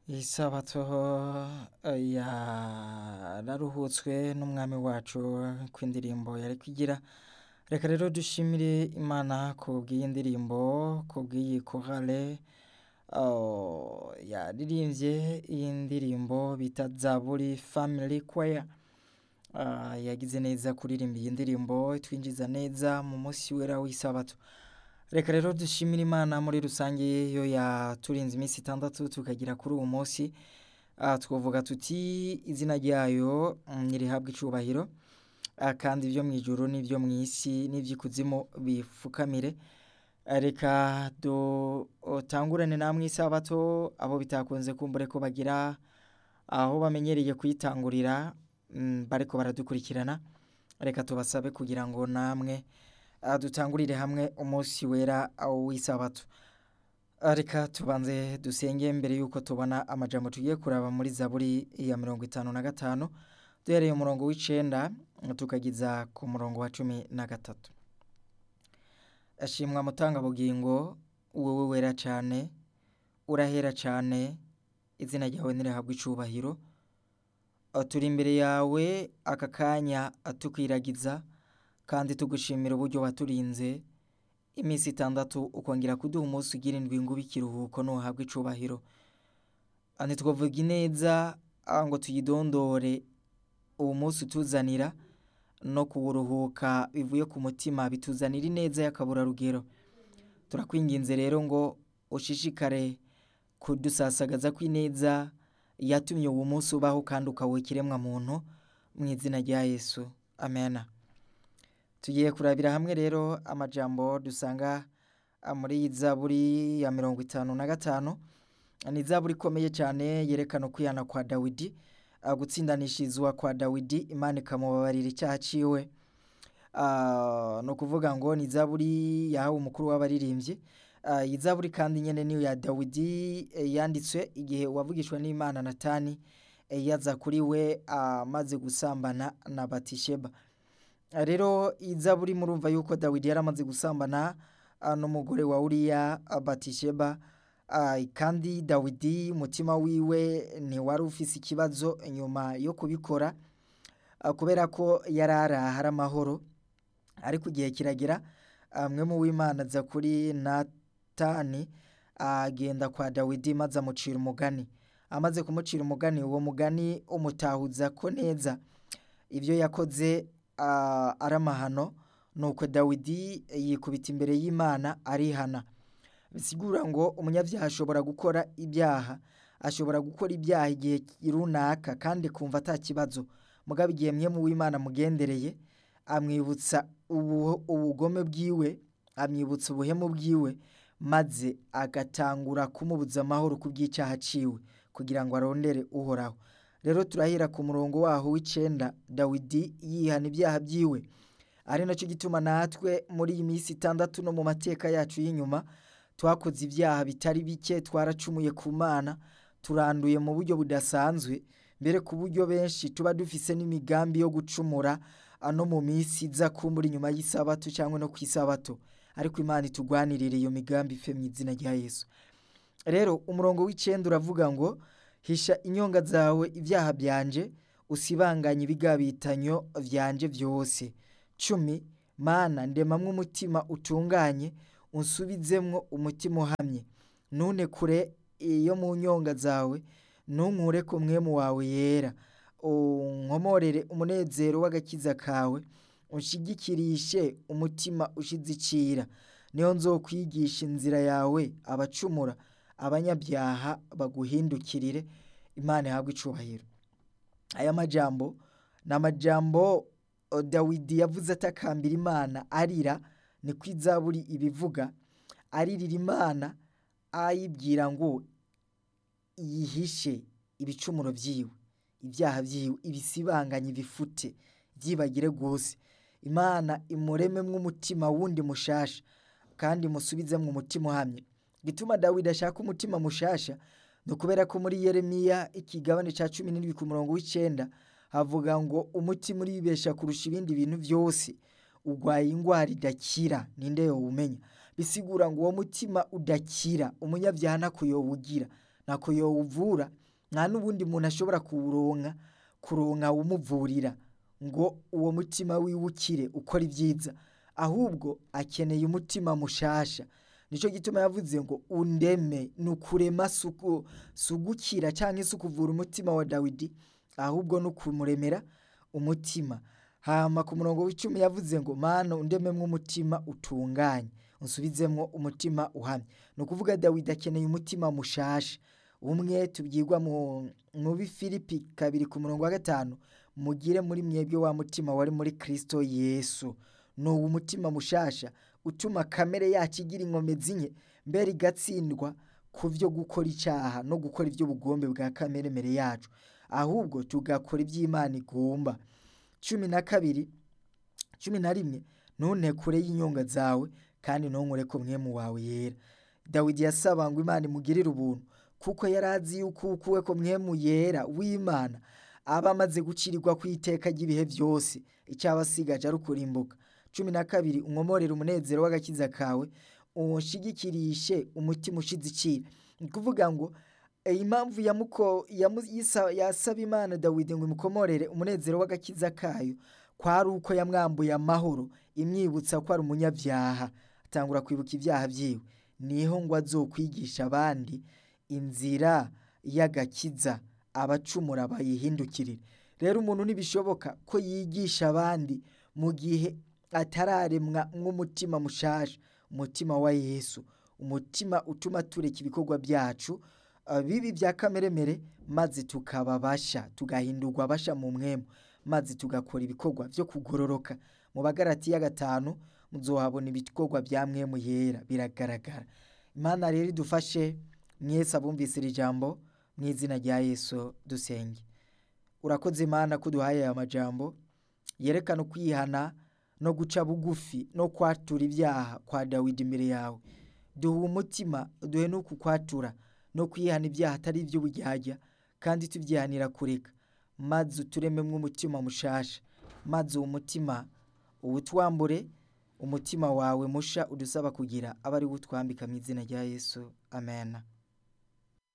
isabato yararuhutswe n'umwami wacu kw'indirimbo yari kwigira reka rero dushimire imana ku bw'iyi ndirimbo ku bw'iyi korale yaririmbye iyi ndirimbo bita zaburi family choir Ah, yagize neza kuririmba iyi ndirimbo twinjiza neza mu munsi wera w'isabato reka rero dushimire imana muri rusange yo yaturinze iminsi itandatu tukagira kuri uwo munsi Ah, twavuga tuti izina ryayo mm, nirihabwe icubahiro Ah, kandi ibyo mu ijuru n'ibyo mu isi n'iby'ikuzimu bifukamire Ah, reka dutangurane namwe isabato abo bitakunze kumbure ko bagira aho bamenyereye kuyitangurira mm, bariko baradukurikirana reka tubasabe kugira ngo namwe ah, dutangurire hamwe umunsi wera w'isabato Ah, reka tubanze dusenge mbere yuko tubona amajambo tugiye kuraba muri zaburi ya mirongo itanu na gatanu duhereye umurongo w'icenda tukagiza ku murongo wa cumi na gatatu ashimwa mutangabugingo wowe wera cane urahera cane izina ryawe nirihabwa icubahiro Ah, turi imbere yawe aka kanya ah, tukwiragiza kandi tugushimira uburyo waturinze iminsi itandatu ukongera kuduha umunsi ugira indwi ngo ube ikiruhuko nuhabwa icubahiro Ah, ntitwavuga ineza ah, ngo tuyidondore uwo munsi utuzanira no kuwuruhuka bivuye ku mutima bituzanira ineza y'akaburarugero turakwinginze rero ngo ushishikare kudusasagaza kw'ineza yatumye uwo munsi ubaho kandi ukawuha ikiremwa muntu mu izina rya yesu amena tugiye kurabira hamwe rero amajambo dusanga ah, muri iyi zaburi ya mirongo itanu na gatanu ni zaburi ikomeye cyane yerekana ukwihana kwa dawidi ah, gutsindanishirizwa kwa dawidi imana ikamubabarira icyaha ciwe Ah, ni ukuvuga ngo ni zaburi yahawe umukuru w'abaririmbyi Ah, iyi zaburi kandi nyene niyo ya dawidi eh, yanditswe igihe uwavugishwa n'imana natani eh, yaza kuri we amaze gusambana na batisheba Ah, rero iyi zaburi murumva yuko dawidi yari amaze gusambana ah, n'umugore wa uriya ah, batisheba Ah, kandi dawidi umutima wiwe ntiwari ufise ikibazo nyuma yo kubikora ah, kubera ko yari araha ari amahoro ariko igihe kiragera ah, mwe mu w'imana aza kuri natani agenda kwa dawidi maze amucira umugani amaze kumucira umugani uwo mugani umutahuza ko neza ibyo yakoze ah, ari amahano nuko dawidi yikubita imbere y'imana arihana bisigura ngo umunyabyaha ashobora gukora ibyaha ashobora gukora ibyaha igihe runaka kandi kumva ata kibazo mugabo igihe mwe mu w'imana mugendereye amwibutsa ubu- ubugome bwiwe amwibutsa ubuhemu bwiwe maze agatangura kumubuza amahoro ku bw'icyaha ciwe kugira ngo arondere uhoraho rero turahera ku murongo waho w'icenda dawidi yihana ibyaha byiwe ari nacyo gituma natwe muri iyi minsi itandatu no mu mateka yacu y'inyuma twakoze ibyaha bitari bike twaracumuye ku mana turanduye mu buryo budasanzwe mbere ku buryo benshi tuba dufise n'imigambi yo gucumura ah, no mu minsi iza kumbura inyuma y'isabato cyangwa no ku isabato ariko imana itugwanirire iyo migambi ife mu izina rya yesu rero umurongo w'icenda uravuga ngo hisha inyonga zawe ibyaha byanje usibanganye ibigabitanyo vyanje vyose cumi mana ndemamwo umutima utunganye unsubizemwo umutima uhamye nune kure iyo mu nyonga zawe nunkure ku mwemu wawe yera unkomorere umunezero w'agakiza kawe unshigikirishe umutima ushize icira niyo nzokwigisha inzira yawe abacumura abanyabyaha baguhindukirire imana ihabwe icubahiro aya majambo ni amajambo o, dawidi yavuze atakambira imana arira niko izaburi ibivuga aririra imana ayibwira ngo yihishe ibicumuro vyiwe ibyaha vyiwe ibisibanganye bifute vyibagire rwose imana imurememwo umutima wundi mushasha kandi musubizemwo umutima uhamye gituma dawidi ashaka umutima mushasha ni ukubera ko muri yeremiya ikigabane ca cumi n'indwi ku murongo w'icenda havuga ngo umutima uribesha kurusha ibindi bintu vyose urwaye ingwara idakira ninde yowumenya bisigura ngo uwo mutima udakira umunyabyaha ntakuyowugira ntako yowuvura nta n'ubundi muntu ashobora kuwuronka kuronka umuvurira ngo uwo mutima wiwe ukire ukora ibyiza ahubwo akeneye umutima mushasha nicyo gituma yavuze ngo undeme ni ukurema si ugukira cyangwa se ukuvura umutima wa dawidi ahubwo ni ukumuremera umutima hama ku murongo w'icumi yavuze ngo mana undememwo umutima utunganye usubizemwo umutima uhamye ni ukuvuga dawidi akeneye umutima mushasha umwe tubyigwa mu bifilipi kabiri ku murongo wa gatanu mugire muri mwebwe wa mutima wari muri kirisito yesu ni uwo mutima mushasha utuma kamere yacu igira inkomezi nke mbere igatsindwa ku byo gukora icyaha no gukora iby'ubugombe bwa kamere mbere yacu ahubwo tugakora iby'imana igomba cumi na kabiri cumi na rimwe ntunte kure y'inyonga zawe kandi ntunkure ko mwemu wawe yera dawidi yasaba ngo imana imugirire ubuntu kuko yari azi yuko ukuwe ko mwemu yera w'imana aba amaze gucirirwa ku iteka ry'ibihe byose icyaba asigaje ari ukurimbuka cumi na kabiri umwomorere umunezero w'agakiza kawe uwushigikirishe umutima ushize icira ni ukuvuga ngo impamvu yasaba imana dawidi ngo imukomorere umunezero w'agakiza kayo kwari uko yamwambuye amahoro imwibutsa ko ari umunyabyaha atangura kwibuka ibyaha byiwe niho ngo azokwigisha abandi inzira y'agakiza abacumura bayihindukirire rero umuntu ntibishoboka ko yigisha abandi mu gihe atararemwa nk'umutima mushasha umutima wa yesu umutima utuma tureka ibikorwa byacu bibi bya kameremere maze tukaba basha tugahindurwa basha mu mwemu maze tugakora ibikorwa byo kugororoka mu bagarati ya gatanu muzohabona ibikorwa bya mwemu yera biragaragara imana rero idufashe mwese abumvise iri jambo mu izina rya yesu dusenge urakoze imana ko duhaye aya majambo yerekana ukwihana no guca bugufi no kwatura ibyaha kwa dawidi imbere yawe duha umutima duhe n'uku kwatura no kwihana ibyaha atari iby'ubujyajya kandi tubyihanira kureka maze uturememo umutima mushasha maze uwo mutima uwutwambure umutima wawe musha udusaba kugira aba ari wo utwambika mu izina rya yesu amen